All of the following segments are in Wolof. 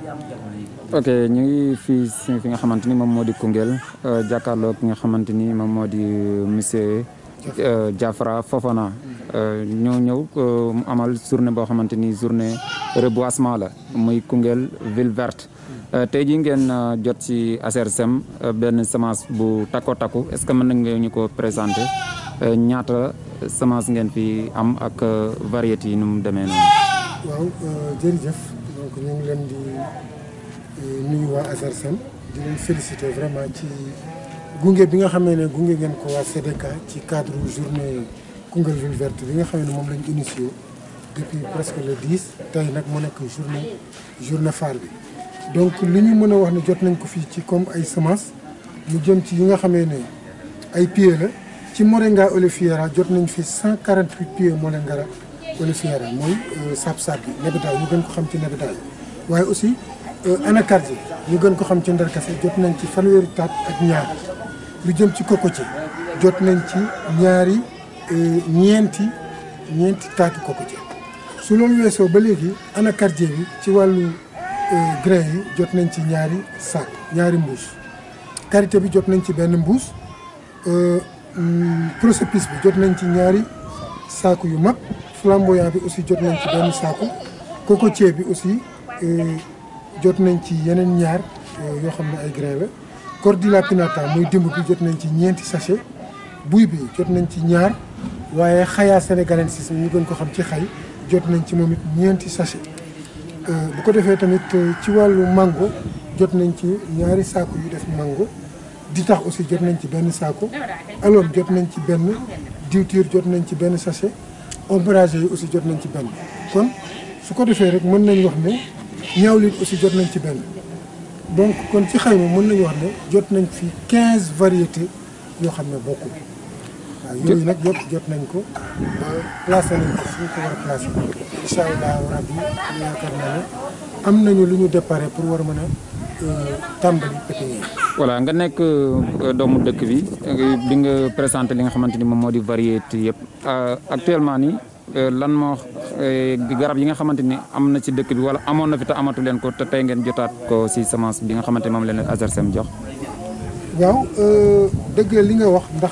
ok ñu ngi fii si fi nga xamante ni moom moo di Koungheul jàkkaarloo ki nga xamante ni moom moo di monsieur Diafra Fofana ñoo ñëw mu amal journée boo xamante ni journée reboisement la muy Koungheul ville verte tey jii ngeen jot ci ASRSEM benn semence bu takko takku est-ce que mën nañ nga ñu ko présenter ñaata semence ngeen fi am ak variété yi nu mu demee noonu. waaw jërëjëf donc ñu ngi leen di nuyu waa ASRSEM di leen féliciter vraiment ci gunge bi nga xamee ne gunge ngeen ko waa CDK ci cadre journée Koungheul ville verte bi nga xam ne moom lañ initié depuis presque le 10 tey nag mu nekk journée journée phare bi. donc li ñu mën a wax ne jot nañ ko fii ci comme ay semences mu jëm ci yi nga xamee ne ay pieds la ci Moringa oleifera jot nañ fi 148 pieds Moringa oleifera mooy saab-saab bi nebedaay ñu gën ko xam ci nebedaay waaye aussi anacardier ñu gën ko xam ci ndarkase jot nañ ci fanweeri taat ak ñaar lu jëm ci cocotier jot nañ ci ñaari ñeenti ñeenti taati cocotier su loolu weesoo ba léegi anacardier bi ci wàllu grain yi jot nañ ci ñaari sac ñaari mbuus karité bi jot nañ ci benn mbuus prosopis bi jot nañ ci ñaari saaku yu mag flamboyant bi aussi jot nañ ci benn saaku cocotier bi aussi jot nañ ci yeneen ñaar yoo xam ne ay grain la cordula pinnata muy dimb bi jot nañ ci ñeenti sachet buy bi jot nañ ci ñaar waaye xayaa sénégalensis ñu gën ko xam ci xay jot nañ ci moom it ñeenti sachet bu ko defee tamit ci wàllu mango jot nañ ci ñaari saako yu def mango di tax aussi jot nañ ci benn saako alors jot nañ ci benn diwtiir jot nañ ci benn sachet ombragé yi aussi jot nañ ci benn kon su ko defee rek mën nañ wax ne ñaawlit aussi jot nañ ci benn donc kon ci xayma mën nañu wax ne jot nañ fi quinze variétés yoo xam ne bokkul waaw yooyu nag yëpp jot nañ ko placé nañ ko fu ñu ko war a placé incha allah rabbi ñu yaakaar naa ne am nañu lu ñu déparé pour war a mën a tàmbali pépinière. voilà nga nekk doomu dëkk bi bi nga présenté li nga xamante ni moom moo di variété yëpp actuellement nii lan moo garab yi nga xamante ni am na ci dëkk bi wala amoon na fi te amatu leen ko te tey ngeen jotaat ko si semence bi nga xamante ni moom leen ASRSEM jox. waaw dëgg li nga wax ndax.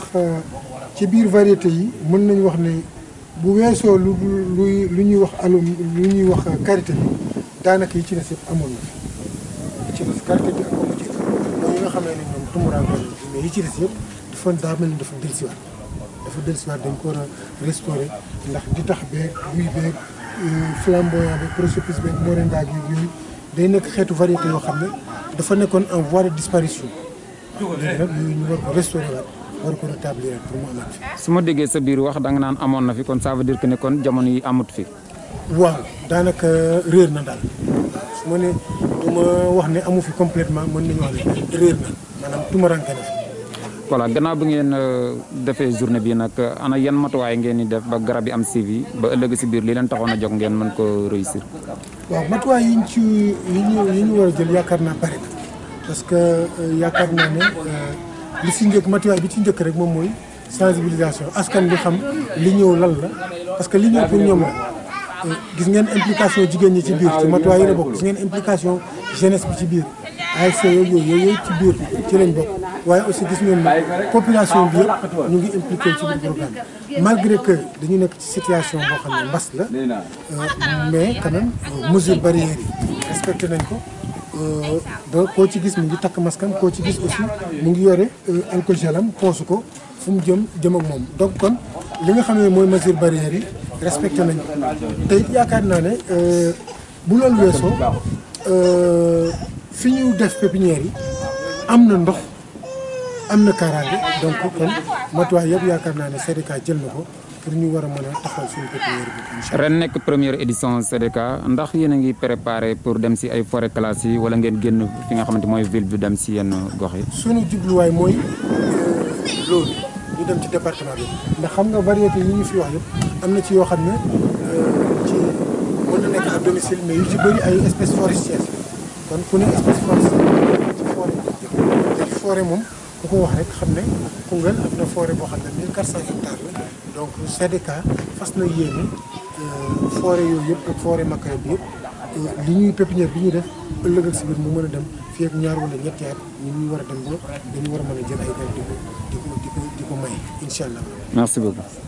ci biir variété yi mën nañu wax ne bu weesoo lu lu lu ñuy wax alum lu ñuy wax karité bi daanaka yi ci des yëpp amoon na fi yi ci des karité bi ak amu ci mooy yi nga xamee ne ñoom tumuraanke mais yi ci des yëpp dafa daa mel ni dafa dellusiwaat dafa dellusiwaat dañ ko war a restaurer ndax di tax beeg buy beeg flamboyant beeg prosopis beeg moringa gi yooyu day nekk xeetu variété yoo xam ne dafa nekkoon en voie de disparition léegi nag yooyu ñu war ko restaurer waat war ko rétablir pour mu amaat fi. su ma déggee sa biir wax da nga naan amoon na fi kon ça veut dire que ne kon jamono yi amut fi. waaw daanaka réer na daal su ma ne du ma wax ne amu fi complètement mën nañu wax ne réer na maanaam tumaranke na fi. voilà gannaaw bi ngeen defee journée bi nag ana yan matuwaay ngeen di def ba garab yi am suivi ba ëllëg si biir li leen taxoon a jóg ngeen mën ko réussir. waaw matuwaay yi ñu ci yi ñu yi ñu war a jël yaakaar naa bari na parce que yaakaar naa ne. li si njëkk matuwaay bi ci njëkk rek moom mooy sensibilisation askan bi xam li ñëw lan la parce que li ñëw pour ñoom la gis ngeen implication jigéen ñi ci biir ci matuwaay yi la bokk gis ngeen implication jeunesse bi ci biir ASC yooyu yooyu yooyu ci biir ci lañ bokk waaye aussi gis ngeen population bi yëpp ñu ngi impliqué ci biir programme malgré que dañu nekk ci situation boo xam ne mbas la mais quand même mesure barrières yi respecté nañ ko ba koo ci gis mu ngi takk maskam koo ci gis aussi mu ngi yore alcool gelam poosu ko fu mu jëm jëm ak moom donc kon li nga xam ne mooy mesure barrière yi respecté nañ ko te it yaakaar naa ne bu loolu weesoo fi ñu def pépinière yi am na ndox am na kaaraange donc kon matuwaay yëpp yaakaar naa ne CDK jël na ko pour ñu war a mën a taxawal suñu pépinière bi incha allah. ren nekk première édition CDK ndax yéen a ngi préparé pour dem si ay forêt classée yi wala ngeen génn fi nga xamante mooy ville bi dem si yenn gox yi. suñu jubluwaay mooy loolu ñu dem ci département bi ndax xam nga variété yi ñu fi wax yëpp am na ci yoo xam ne ci mën na nekk à domicile mais yu ci bëri ay espèces forestières kon ku ne espèce forestière ci forêt te ci forêt moom ku ko wax rek xam ne Koungheul am na forêt boo xam ne 1400 hectares la donc CDK fas na yéene forêt yooyu yëpp ak forêt Makara bi yëpp li ñuy pépinière bi ñuy def ëllëg ak si biir mu mën a dem fii ak ñaar wala ñetti at ñu ñuy war a dem ba dañu war a mën a jël ay garab di ko di ko di ko di ko may incha allah. merci beaucoup.